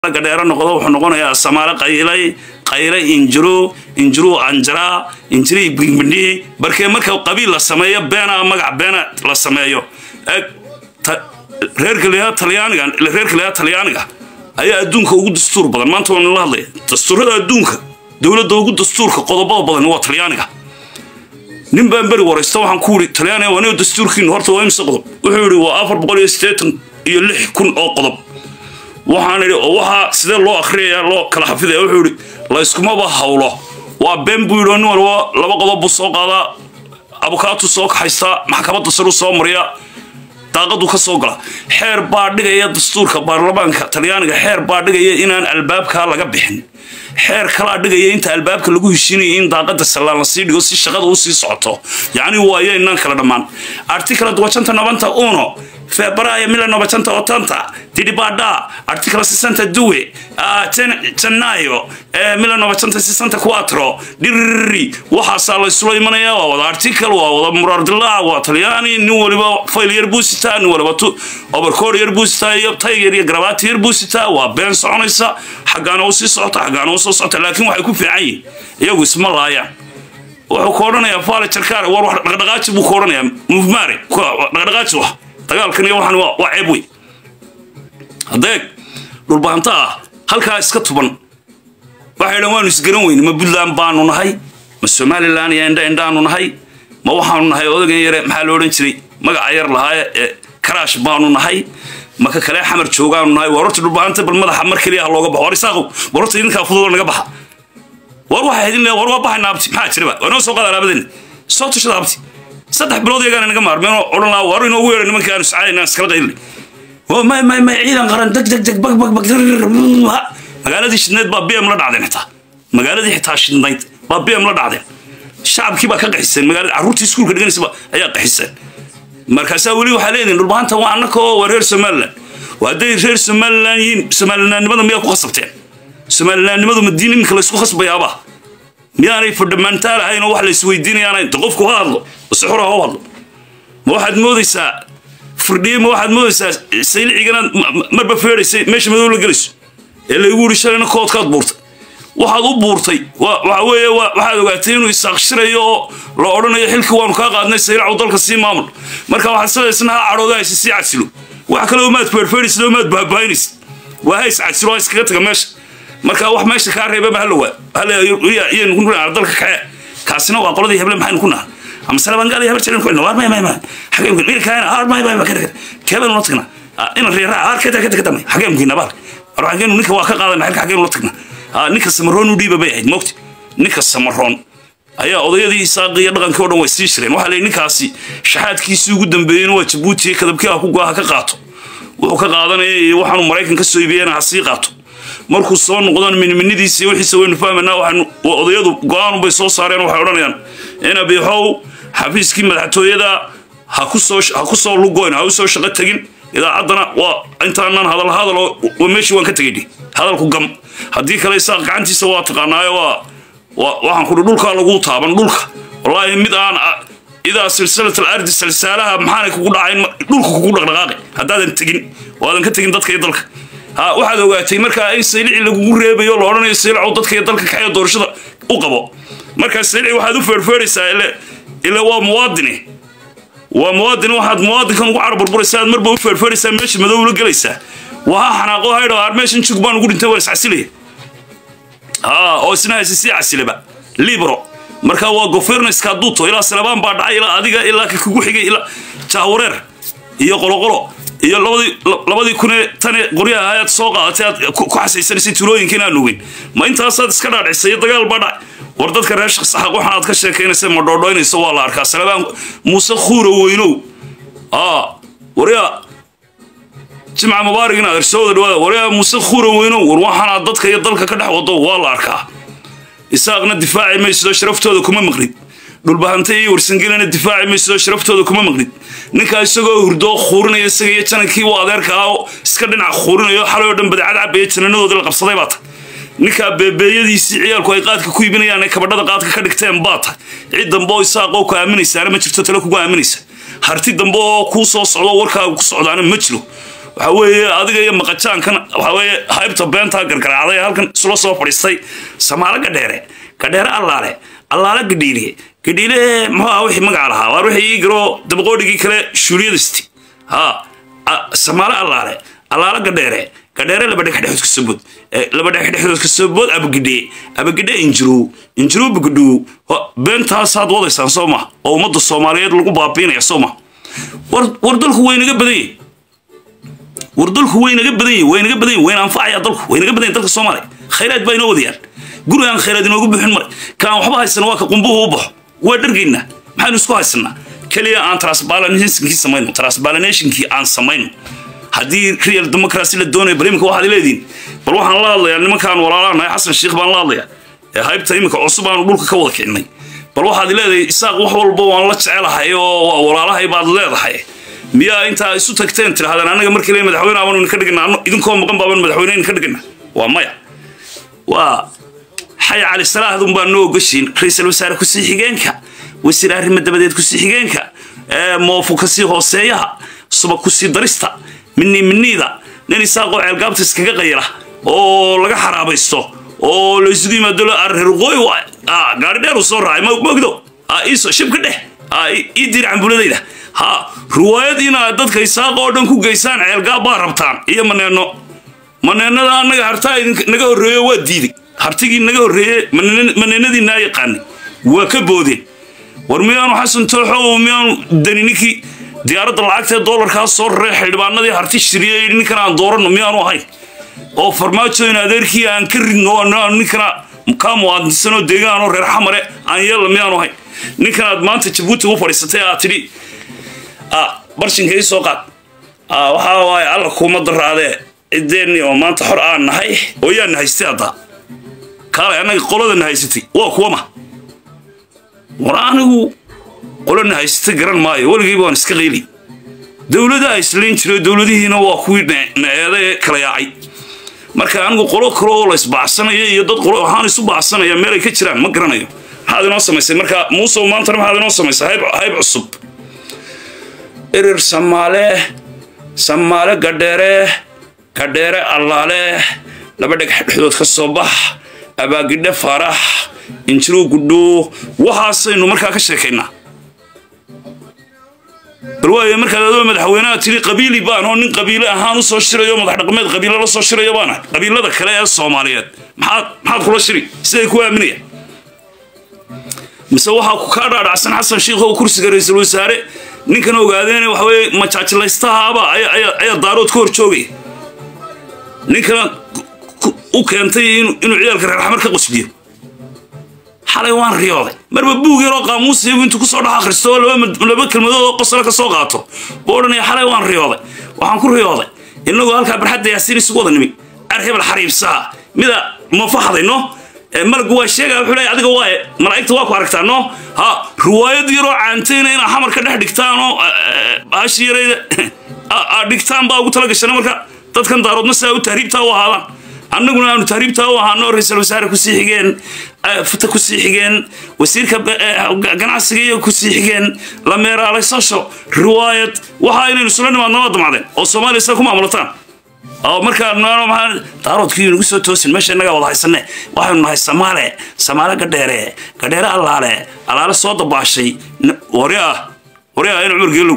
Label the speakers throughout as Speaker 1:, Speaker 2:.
Speaker 1: gadheero noqdo wuxuu noqonayaa samaale qaylay qaylay injiro injiruu anjaraa injirii bigbindhi barkee marka qabiil la sameeyo beena magac beena la sameeyo reerka leeyaha talyaaniga reerka leeyaha talyaaniga ayaa adduunka ugu dastuur badan maanta waan la hadlaya dastuurada adduunka dowladda ugu dastuurka qodobada badan waa talyaaniga nin baan beri waraysta waxaan ku yidhi talyaaniga waa nin dastuurkiinu horta waa imse qodob wuxuu yidhi waa afar boqol iyo siddeetan iyo lix kun oo qodob waxaan idhi oo waxaa sidee loo akhriyaya loo kala xafidaya wuxuu yidhi layskumaba hawlo waa been buu yidhi nin walba laba qodob buu soo qaadaa abukaatu soo kaxaystaa maxkamadda saru soo mariya daaqadu ka soo gala xeer baa dhigaya dastuurka baarlamaanka talyaaniga xeer baa dhigaya inaan albaabkaa laga bixin xeer kalaa dhigaya inta albaabka lagu heshiinaya in daaqada sallaan la sii dhigo si shaqada u sii socoto yacni waayo inaan kala dhammaan articla duwacanta nabanta uno febbraio 1980 tidibada articolo 62 uh, gennaio eh, 1964 dhiriri waxaasaa la isula imanaya waa wada article waa wada muraardilaac waa talyaani nin waliba fayl yar buu sitaa nin waliba oberkoor yar buu sitaa iyo tayger iyo garabaati yar buu sitaa waa been soconaysa xaggaana u sii socota xaggaana u soo socota laakiin waxay ku fiican yihin iyagu isma laayaan wuxuu ku odhanayaa faale jarkaare war wax dhaqdhaqaaji buu ku odhanayaa mufmaare dhaqdhaqaaji wax dagaalkan iyo waxaan waa ceeb wey hadeeg dhulbaanta ah halkaa iska tuban waxay dhan waanu isgaran weyne ma puntland baanu nahay ma somalilan iyo indha indhaanu nahay ma waxaanu nahay odagan yare maxaa la odhan jiray magaca yar lahaaye ee karaash baanu nahay maka kale xamar joogaanu nahay war horta dhulbaanta bal madaxa mar keliya ha looga baxo war isaaqow war horta idinkaa fududoo naga baxa war waxay idin war waa baxayna abti maxaa jiraba waa inoo soo qaada alaabadeenna soo tushada abti saddex bilood iyagaana naga maarmeen oo odhan lahaa war inoogu yeedha nimanka aanu sacaadayna iskala qaylnay may may may ciidan qaran deg deg deg bag bag bag magaaladii shidnayd baa bm la dhacdeen xitaa magaaladii xitaa shidnayd baa bm la dhacdeen shacabkii baa ka qaxiseen magaalada carruurtii iskuulka dhiganaysa ayaa qaxiseen markaasaa weli waxaa leedihin dhulbaanta waa annaka oo waa reer somaliland hadday reer somaliland yihiin somalilandnimada miyaa ku khasabteen somalilandnimadu madiin iminka laysku khasbayaabaa miyaanay fadhamaantaal ahayn oo wax la isweydiinayaanayn de qofku ha hadlo si xura ha hadlo ma waxaad moodaysaa firdhiye ma waxaad moodaysaa sayliciganaad marba feedhaysay meesha madow la gelayso ee laygu yidhi shalayna koodkaad buurtay waxaad u buurtay waxa weeye waxaad ogaatay inuu isaaqshirayo oo la odhanayo xilkii waanu kaa qaadnay saylacu dalka sii maamul marka waxaad sidaysna ha cadhooda haysa sii cadsilo wax kale oo maad feerfeedhaysid oo maad baabaahinaysid waa hays cadsilo ha iskaga taga meesha marka wax meesha kaa reebaba halawaa dalka kace kaasina waa qoladii heble maxaynu ku naha ama salabangaal hebar jirin kuina waar may may may xageen ku wiilkaana aar may may kada keebeen ula tagna ina reeraa aar kada kada kada may xageen ku nabaal ar xageen ninka waa ka qaadana xilka xageen ula tagna ninka samaroon u dhiiba bay ahayd moogti ninka samaroon ayaa odayadii saaqi iyo dhaqankii oo dhan way sii shireen waxaa leeyahy ninkaasi shaxaadkiisii ugu dambeeyeyna waa jabuuti kadabkii ha ku goa ka qaato wuxuu ka qaadanaya iyo waxaanu maraykan ka soo iibiyena ha sii qaato markuu soo noqdaan miniminidiisa wixiisa waynu fahmaynaa waxaanu odayadu go-aanubay soo saareen waxay odhanayaan ina biixow xafiiskii madaxtooyada ha ku soo ha ku soo lugoyn ha u soo shaqo tegin idaacaddana waa intaanaan hadal hadal oo meeshii waan ka tegayni hadalku gam haddii kale isaaq gacantiisa waa taqaanaayo waa waa waxaan kudhi dhulkaa lagu taaban dhulka wallaahi mid aan idaa silsilat alardi salsaalaha maxaanay kugu dhacayn dhulka kugu dhaqdhaqaaqi haddaadan tegin oo aadan ka tegin dadka iyo dalka ha waxaad ogaatay markaa in saylici lagugu reebayo la odhanayo saylicow dadka iyo dalka kaxee doorashada u qabo markaa saylici waxaad u feerfeeraysaa ile ile waa muwaadini waa muwaadin waxaad muwaadinkan ugu carburburaysaa aad marba u feerfeeraysaa meesha madow la gelaysaa waa ha xanaaqo haydho aar meeshan jug baan ugu dhintay waa iscasilaya ha oo isna haysa sii casilaba libro marka waa governorska hadduu ilaa salabaan baa dhacay ilaa adiga ilaa ka kugu xigay ilaa jahwareer iyo qoloqolo iyo labadii labadii kunee tane qoryaha ayaad soo qaadatay aad ku xasaysanaysay tuulooyinka inaan ogeyn ma intaasaad iska dhaadhicisay dagaal baa dhacay war dadka reer shaqsaxaq waxaan aad ka sheekaynaysa ma dhoodhoynaysa waa la arkaa salabaan muuse khuura weynow aa waryaa jimca mubaarig inaad ersooda dhawaada waryaa muuse khuura weynow war waxaanaad dadka iyo dalka ka dhex wado waa la arkaa isaaqna difaaci maysidoo sharaftooda kuma maqlid dhulbahanta iyo warsangelina difaaci maysidoo sharaftooda kuma maqlid ninkaa isagoo hurdoo khuurinaya isaga iyo janankii u adeerka ah oo iska dhinac khuurinayo xalay oo dhan badacad cabaya jananadoodii la qabsaday baa tahay ninkaa beebeeyadiisii ciyaalku ay qaadka ku iibinayaan ay kabadhada qaadka ka dhigteen baa tahay cid dambe oo isaaqoo ku aaminaysaana ma jirto tale kugu aaminaysa harti dambe oo kuu soo socdo warkaaga ku socdaana ma jiro waxa weeye adiga iyo maqajaankan waxa weeye haybta beentaa gargaraacday ee halkan isla soo fadhiistay samaalo gadheere gadheere allaale allaale gadhiiliye gadhiile muxuu ah wixii magaca lahaa waar wixii ii garo dabaqoodhigii kale shuuliyadisti ha samaalo allaale allaale gadheere gadheere laba dhexdhexood ka soo bood laba dhexdhexood ka soo bood abagidhe abagidhe injirow injirow bagidhow beentaasaad wadaysaan soo ma oo ummadda soomaaliyeed lagu baabiinaya soo ma war war dalku waynaga badan yahay war dalku waynaga badan yahay waynaga badan yahay wayna anfacaya dalku waynaga badan yahay dalka soomaaliya khayraad baa inoo wadayaan guri aan khayraad inoogu bixin mare kaan waxba haysana waa ka qumbuhu u baxo waa dhargaynaa maxaynu isku haysanaa keliya aan transbalanationkii samayno transbalanationkii aan samayno haddii real democracy la doonayo bal iminka waxaad leediin bal waxaan la hadlayaa nimankaan walaalaanahay xasan sheikh baan la hadlayaa ee haybta iminka cusub aanu dhulka ka wada kicinay bal waxaad leedahay isaaq wax walba waan la jecelahay oo waa walaalahay baad leedahay miyaa intaa isu tagteen tirahdeen annaga markii le madaxweyne abaanu ka dhigana idinkoo maqan baaban madaxweyne ka dhigana waa maya waa xay cali salaahdun baa noo ogashiin ra-iisul wasaare kusii xigeenka wasiir arrimo dabadeed kusii xigeenka moofu kasii hooseeyaha subag kusii darista minii miniida nin isaaqoo ceelgaabta iskaga qayra oo laga xaraabaysto oo la isugu yimaado reerqooy gaari dheer uu soo raacay mogdo iiso shibka dheh ii diir cambuladayda ha riwaayad inaad dadka isaaqa oo dhan ku geysaan ceelgaab baa rabtaan iyo maneeno maneennada annaga hartaa naga horreeyo waa diiday hartigii naga horreeye maneenadii naa yaqaanay waa ka boodeen war miyaanu xasan tooxo miyaanu dani ninkii diyaaradda lacagtae doolarkaa soo raree xildhibaanadii harti shiriye ninkan aan dooranno miyaanu ahayn oo farmaajo in adeerkii aan ka ridno ninkana kaa muwaadinsanoo deegaanoo reer xamare aan yeella miyaanu ahayn ninkan aad maanta jabuuti u fadhiisatay aad tidhi barshinka ii soo qaad waxaa waaye alla kuuma daraadee ciddeenni oo maanta xor aan nahay oo yaana haystay haddaa kaalay annaga qoladana haysatay waa kuwama war anigu qolana haysata garan maayo weligayba waan iska qayli dowladaha islayn jiro dowladihiina waa kuwii na-eeda ee kala yaacay marka anigu qolo kale oo la isbaacsanaya iyo dad qolo waxaan isu baacsanaya meel ay ka jiraan ma garanayo maxaad inoo samaysay marka muusow maantana maxaad inoo samaysay hayb hayb cusub erer samaale samaale gadheere gadheere allaale laba dhagax dhexdood ka soo bax abaagidhe faarax injiruu gudhuu waxaasaynu markaa ka sheekaynaa bal waayo markaad adoo madaxweynaha tiri qabiili baan oo nin qabiile ahaan u soo shirayo madax dhaqameed qabiilo la soo shirayo baana qabiilada kale ee soomaaliyeed maxaad maxaad kula shiri siday ku aaminaya mise waxaa ku kaa dhaadhacsan xasan sheikh oo kursiga ra-iisul wasaare ninkan ogaadeen waxa weye majaajilaystahaaba ayaa daarood ka hor joogaya ninkana u keentay inuu ciyaalka reer xamar ka qosliyo xalay waan riyooday marba buug yaroo qaamuusiyagu intuu kusoo dhex akhristo oo laba kelmadood oo qosla ka soo qaato buu odhanaya xalay waan riyooday waxaan ku riyooday innagoo halkaa barxadda yaasiin isugu wada nimi ar hebel xariibsaha mida ma faxdayno malgu waa sheegaya wuxuu leeyahay adiga waaye malaa'igta waa ku aragtaa no ha riwaayad yaroo caantayna inaa xamar ka dhex dhigtaan oo baashi yarayda aad dhigtaan baa ugu tala gashana marka dadkan daaroodna sidaa u tahriibtaa u ahaadaan annaguna aanu tahriibtaa u ahaano ra-iisul wasaare kusii xigeen futa kusii xigeen wasiirka ganacsiga iyo kusii xigeen la meeraalaysasho riwaayad waxa inaynu isula nimaadna waa damacdeen oo soomaaliya sida ku maamulataan oo markaa daaroodkii nagu soo toosin meesha innagaa wada haysane waxaynu nahay samaale samaale gadheere gadheere allaale allaale soo dabaashay waryaa waryaa in cumar geelow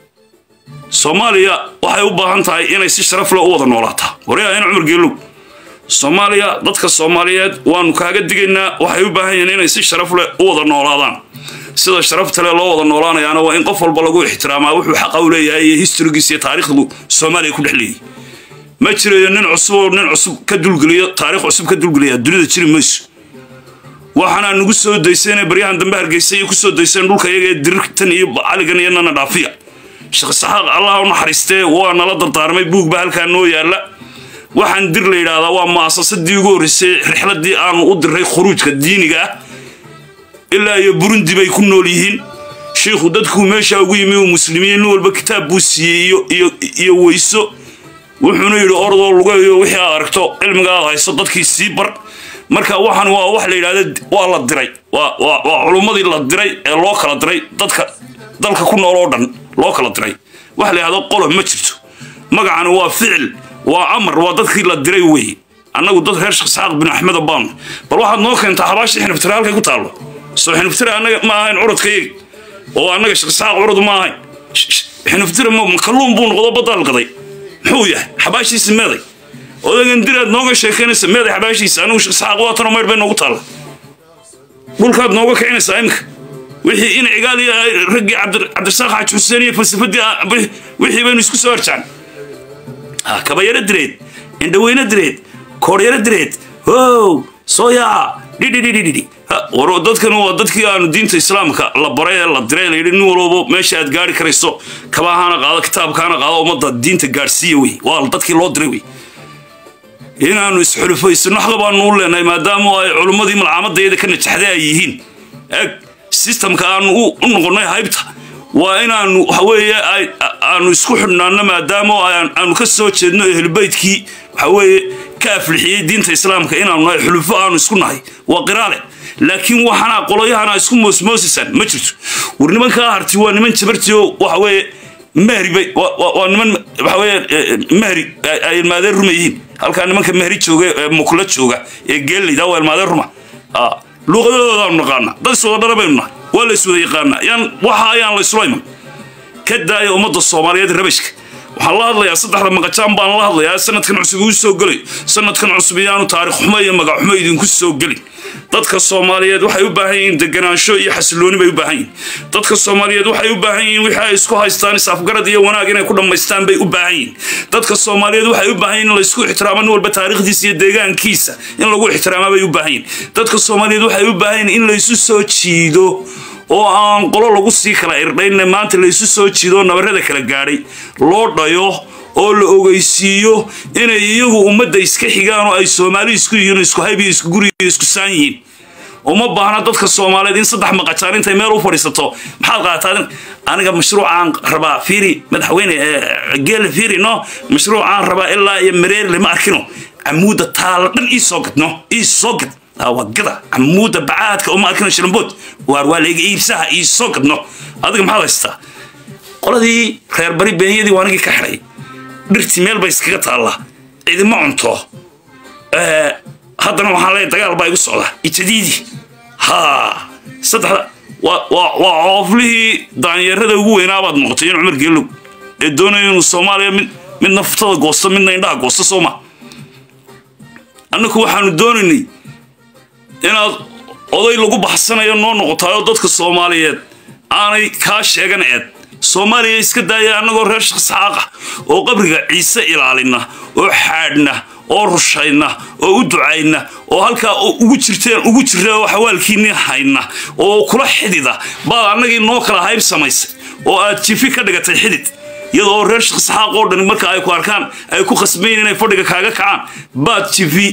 Speaker 1: soomaaliya waxay u baahan tahay inay si sharaf leh u wada noolaataa waryaa in cumar geelow soomaaliya dadka soomaaliyeed waanu kaaga digaynaa waxay u baahan yihiin inay si sharaf leh u wada noolaadaan sida sharafta leh loo wada noolaanayaana waa in qof walba lagu ixtiraamaa wuxuu xaqa u leeyahay iyo historigiisa iyo taariikhdu soomaaliya ku dhex leeyahy ma jirayo nin cusub oo nin cusub ka dulgeliyo taariikh cusub ka dulgeliya dunida jiri mayso waxaana nagu soo dayseen baryahan dambe hargeysay iyo kusoo dayseen dhulka iyaga ee dirirtan iyo caligan iyo nana dhaafiya sheekh saxaaq allah u naxariistee waa nala dardaarmay buug baa halkaa noo yaalla waxaan dir la yidhaahdaa waa mu'asasadii ugu horreysay rixladii aanu u diray khuruujka diiniga ah ilaa iyo burundi bay ku nool yihiin shiikhu dadkuu meeshaa ugu yimi uu muslimiin nin walba kitaab buu siiyey iyo weyso wuxuuna yidhi ordoo lugayo wixii aad aragto cilmiga aad hayso dadkii sii bar marka waxaan waa wax la yidhahda waa la diray waa culummadii la diray ee loo kala diray dadka dalka ku nool oo dhan loo kala diray waxa la yidhahdo qolob ma jirto magacani waa ficil waa amar waa dadkii la diray weeye annagu dad reer sheekh isxaaq bin axmed baanu bal waxaad noo keentaa xabaashii xiniftire halkay ku taallo soo xiniftire annaga ma ahayn curadkayagi oo annaga sheekh isxaaq curad ma ahayn xiniftire kalluun buu noqdo baddaal gaday muxuu yahay xabaashiisi meeday odagan diraad nooga sheekaynaysa meeday xabaashiisa anigu sheekh isxaaq waatanoo maydh bay noogu taalla dhulkaad nooga kicinaysaa imika wixii in cigaal iyo raggii cabdirasaaq xaaji xuseen iyo falsafadii wixii baynu isku soo harjaan kabayaro direed indhaweyne direed kooryaro direed how soo yaaca dhidhidhidhidhi war dadkan waa dadkii aanu diinta islaamka la baray ee la diray la yidhi nin walbaba meesha aad gaari karayso kabahaana qaado kitaabkaana qaado ummadda diinta gaadhsiiya wey waa dadkii loo diray wey inaanu isxulufaysano xaqa baanu u leenahay maadaama ay culummadii malcaamadayada ka najaxday ay yihiin eg sistamka aanu u noqonnay haybta waa inaanu waxaweeye aanu isku xidhnaano maadaama aanu ka soo jeedno ehlbaytkii waxaweeye ka aflixiyey diinta islaamka inaanu nahay xulufo aanu isku nahay waa qiraale laakiin waxana qoloyahana isku moosmoosisaan ma jirto war nimankaa harti waa niman jabarti oo waxaweeye mahri bay waa niman waxaweye mahri ay ilmaadeen ruma yihiin halkaa nimanka mahri jooga ee mukla jooga ee geellayda waa ilmaadeen ruma luuqadoodaanu naqaana dad iswada dhara baynu nahay waa la iswada yaqaanaa yaan waxa ayaan la isula iman ka daaya ummadda soomaaliyeed rabashka waxaan la hadlayaa saddexda maqajaan baan la hadlayaa sanadkan cusub uu soo gelay sanadkan cusub iyaanu taarikh xumo iyo magac xumo idinku soo gelin dadka soomaaliyeed waxay u baahan yihiin deganaansho iyo xasilooni bay u baahan yihiin dadka soomaaliyeed waxay u baahan yihiin wixii ay isku haystaan is-afgarad iyo wanaag inay ku dhammaystaan bay u baahan yihiin dadka soomaaliyeed waxay u baahan yihin in laysku ixtiraamo nin walba taariikhdiisa iyo deegaankiisa in lagu ixtiraamaa bay u baahan yihin dadka soomaaliyeed waxay u baahan yihin in laysu soo jiido oo aan qolo lagu sii kala irdhaynna maanta laysu soo jiido nabarrada kala gaadhay loo dhayo oo la ogeysiiyo inay iyagu ummadda iska xigaan oo ay soomaali isku yihiin isku hayb iyo isku guri iyo isku saan yihiin uma baahna dadka soomaaliyeed in saddex maqajaan intay meel u fadhiisato maxaad qaataa aniga mashruucaan rabaa fiiri madaxweyne geele fiiri no mashruucaan rabaa ilaa iyo mareer lama arkino camuudda taala dhan ii soo gadno ii soo gad wagada camuudda bacaadka uma arkino shirambood waar waa layga iibsaha ii soo gadno adiga maxaad haystaa qoladii reer bari beenyadii waa anigii ka xidhay dhirtii meel bay iskaga taallaa cidima cunto haddana waxaan leeyahay dagaal baa igu socda ijadiidi ha saddexda waa cooflihii daanyeerada ugu weynaabaad noqotay in cumar geelow ee doonaya inuu soomaaliya mid mid naftada goosto midna indhaha goosto sooma annaku waxaanu doonaynay inaad oday lagu baxsanayo noo noqotaayoo dadka soomaaliyeed aanay kaa sheegan eed soomaaliya iska daaya annagoo reer shaqsxaaqa oo qabriga ciise ilaalina oo xaadhna oo rushayna oo u ducayna oo halkaa ugu jirteen ugu jira oo xawaalkiinii hayna oo kula xidida baad annagii noo kala hayb samaysay oo aad jifi ka dhigatay xidid iyadoo reer shaqsxaaq oo dhan marka ay ku arkaan ay ku khasbayin inay fadhiga kaaga kacaan baad jifi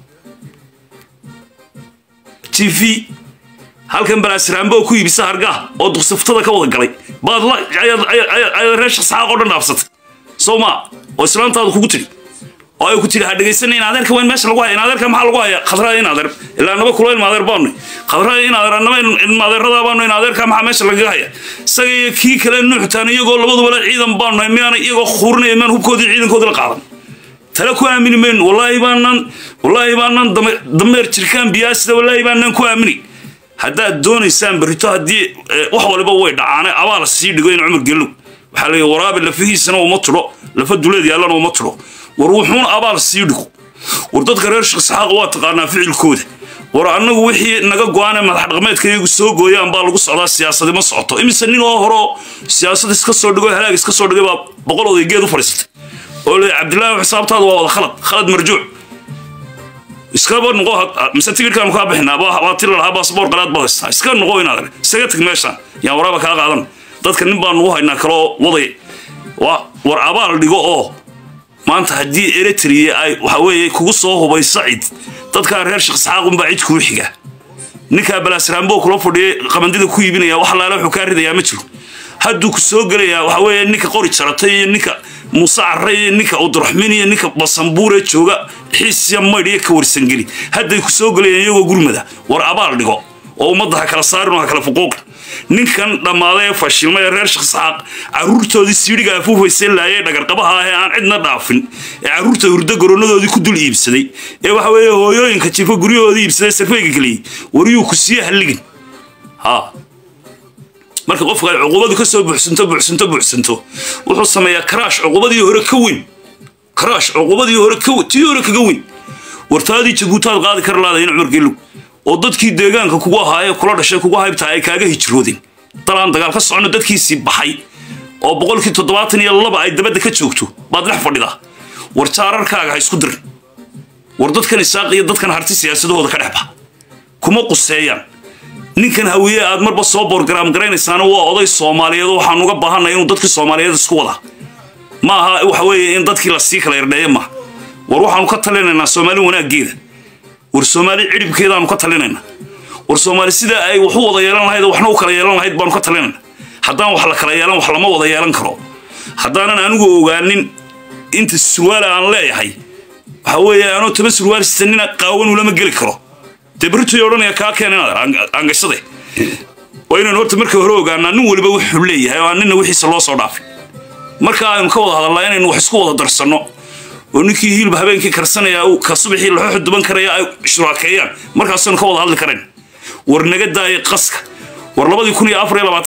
Speaker 1: jifi halkan balaasiraanbo oo ku iibisa hargaha oo duqsaftada ka wada galay baad ayaad reer shaqsxaaq oo dhan dhaafsatay soo maa oo islaantaadu kugu tiri oo ay ku tiri ha dhegaysan in adeerka weyn meesha lagu haya in adeerka maxaa lagu haya khadrada in adeer ilaa naba kula in adeer baanu khadrada in adeer annaba in adeerada baanu in adeerka maxaa meesha lagaga haya isaga iyo kii kale nuuxtaan iyagoo labaduba le ciidan baanu nahay miyaana iyagoo khuurinaya miyaan hubkoodii ciidankoodii la qaadan tale ku aamini mayno wallaahi baanaan wallaahi baanaan dameer jirkaan biyaasida wallaahi baanaan ku aamini haddaad doonaysaan barito haddii wax waliba way dhacaane abaal sii dhigo in cumar gelow waxaa leeyahy waraabi lafihiisana uma tudho lafa duleed yaallana uma tudho war wuxuuna abaal sii dhigo war dadka reer shaqsaxaaqa waa taqaanaa ficilkooda war annagu wixii naga go-aanee madax dhaqmeedka iyagu soo gooyaan baa lagu socdaa siyaasadi ma socoto imise nin oo horeo siyaasad iska soo dhigo halaag iska soo dhigay baa boqol oday geed u fadhiisatay oo le cabdillaahi xisaabtaada waa wada khalad khalad marjuuc iskaba noqo mise tigirkaanu kaa bixinaa waa tiri lahaa baasboor qalaad baad haystaa iska noqo inaad isaga tag meeshaan yaan waraaba kaa qaadan dadka nin baan nugu haynaa kaloo waday war abaal dhigo oo maanta haddii eritrea ay waxa weeye kugu soo hubayso cid dadkaa reer shaqsaxaaqunbaa cid kuu xiga ninkaa balaasraambo kula fadhiyay qabandida ku iibinaya wax laala wuxuu kaa ridayaa ma jiro hadduu ku soo gelayaa waxa weeye ninka qori jaratay iyo ninka muuse carre iyo ninka uduraxmin iyo ninka basambuure jooga xiisya maydh iyo ka warsangeli hadday ku soo gelayaan iyagoo gurmada war abaal dhigo oo ummadda ha kala saarin oo ha kala fuquuqin ninkan dhammaaday ee fashilmay ee reer shaqsaaq carruurtoodii siidhiga afuufaysay laayay dhagarqabaha ah ee aan cidna dhaafin ee carruurta hurdo goroonadoodii ku dul iibsaday ee waxa weeye hooyooyinka jifa guryahoodii iibsaday sarfeyga geliyey wariyuu ku siiye halligin ha marka qofka ay cuqubadu ka soo buuxsanto buuxsanto buuxsanto wuxuu sameeyaa karaash cuqubadii hore ka weyn karaash cuqubadii hore ka weyn tii hore kaga weyn wartaadii jabuutaad qaadi kara laadayn cumar geelow oo dadkii deegaanka kugu ahaa ee kula dhashay kugu haybtaa ay kaaga hijroodeen dalaan dagaal ka socono dadkiisii baxay oo boqolkii toddobaatan iyo laba ay dabadda ka joogto baad dhex fadhidaa war jaararkaaga ha isku dirin war dadkan isaaq iyo dadkan harti siyaasadahooda ka dhex baxa kuma quseeyaan ninkan hawiye aad marba soo borgaraam garaynaysaana waa oday soomaaliyeed waxaan uga baahanay inuu dadkii soomaaliyeed isku wadaa ma aha waxa weeye in dadkii lasii kala irdheeye maaha war waxaanu ka talinaynaa soomaali wanaaggeeda war soomaali cidhibkeedaanu ka talinaynaa war soomaali sida ay wax u wada yeelan lahayd waxna u kala yeelan lahayd baanu ka talinaynaa haddaan wax la kala yeelan wax lama wada yeelan karo haddaanan anigu ogaanin inta surwaala aan leeyahay waxa weeye anoo taba surwaal sitanina qaawan ulama geli karo dee beritoy odhanaya kaa keen inaad aangashade waa inaynu horta markii hore ogaanaa nin weliba wuxuu leeyahay oo aan nina wixiisa loo soo dhaafin marka aynu ka wada hadalnaa inaynu wax isku wada darsanno oo ninkii hiilba habeenkii karsanaya ka subaxii laxooxu duban karaya ay shuraakeeyaan markaasaynu ka wada hadli karayn war naga daaya qaska war labadii kun iyo afar iyo labaatan